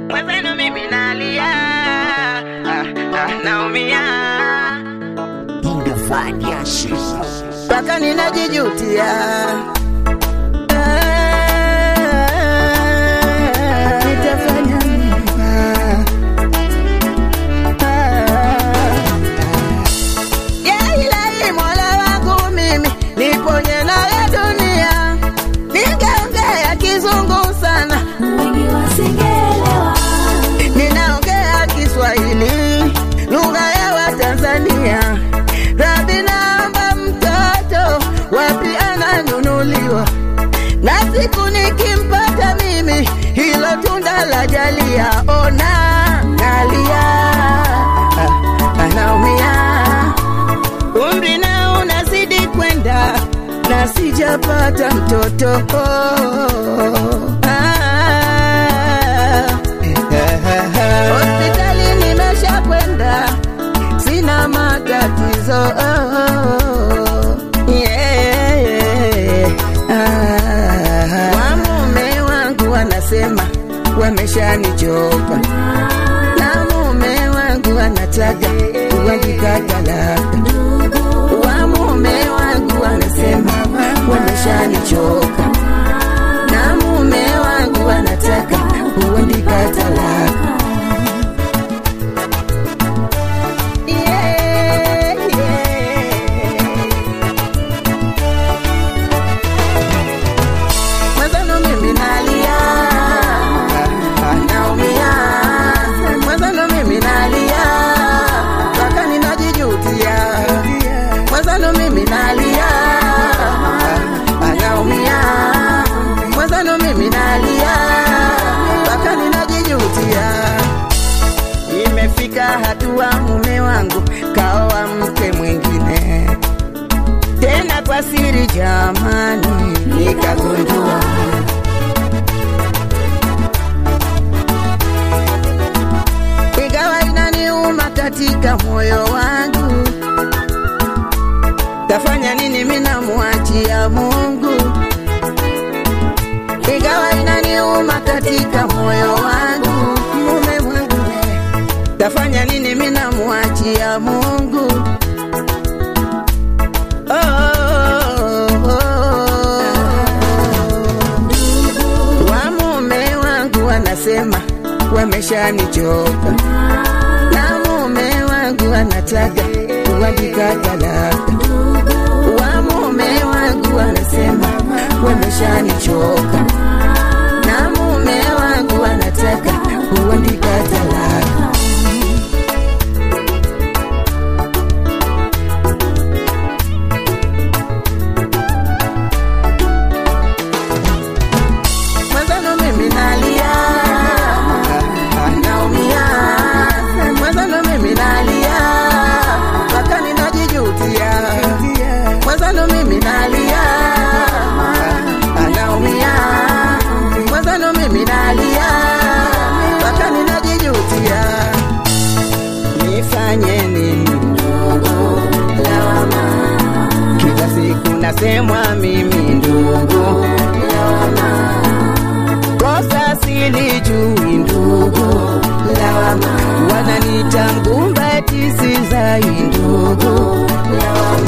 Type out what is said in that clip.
mwenzenu mimi nalia ah, ah, naumia mpaka ninajijutia Ah, nitafanya nini? Ah, ah. Ya ilahi mola wangu mimi niponye naye dunia ningeongea kizungu sana wengi wasingeelewa ninaongea kiswahili lugha ya watanzania rabi naomba mtoto wapi ananunuliwa na siku nikimpata mimi hilo tunda la jalia ona nalia ah, anaumia umri na unazidi kwenda na sijapata mtoto Ah. hospitali nimesha kwenda sina matatizo Yeah. Ah. wamume wangu wanasema wameshanichoka na mume wangu anataka kuandika talaka wa mume wangu anasema wameshanichoka na mume wangu anataka kuandika talaka Yeah, yeah. Mwenzenu mimi nalia, naumia. Mwenzenu mimi nalia, mpaka ninajijutia. Mwenzenu mimi nalia, naumia. Mwenzenu mimi nalia, mpaka ninajijutia. Imefika hatua mume wangu kaoa mke mwingine tena kwa siri jamani, nikagundua ingawa inaniuma katika moyo wangu, tafanya nini? Mimi namwachia Mungu, ingawa inaniuma katika moyo wangu, mume wangu, tafanya nini? Mimi namwachia Mungu. Oh, oh, oh. wa mume wangu wanasema wameshanichoka na mume wangu anataka kuandika talaka wa mume wangu wanasema wameshanichoka na mume wangu anataka kuandika talaka mwenzenu mimi nalia naumia mwenzenu mimi nalia mpaka ninajijutia mwenzenu mimi nalia naumia mwenzenu mimi nalia mpaka ninajijutia nifanye nini lawama kila siku nasemwa mimi ndugu lawama kosa silijui ndugu lawama wananita ngumba eti sizai ndugu lawama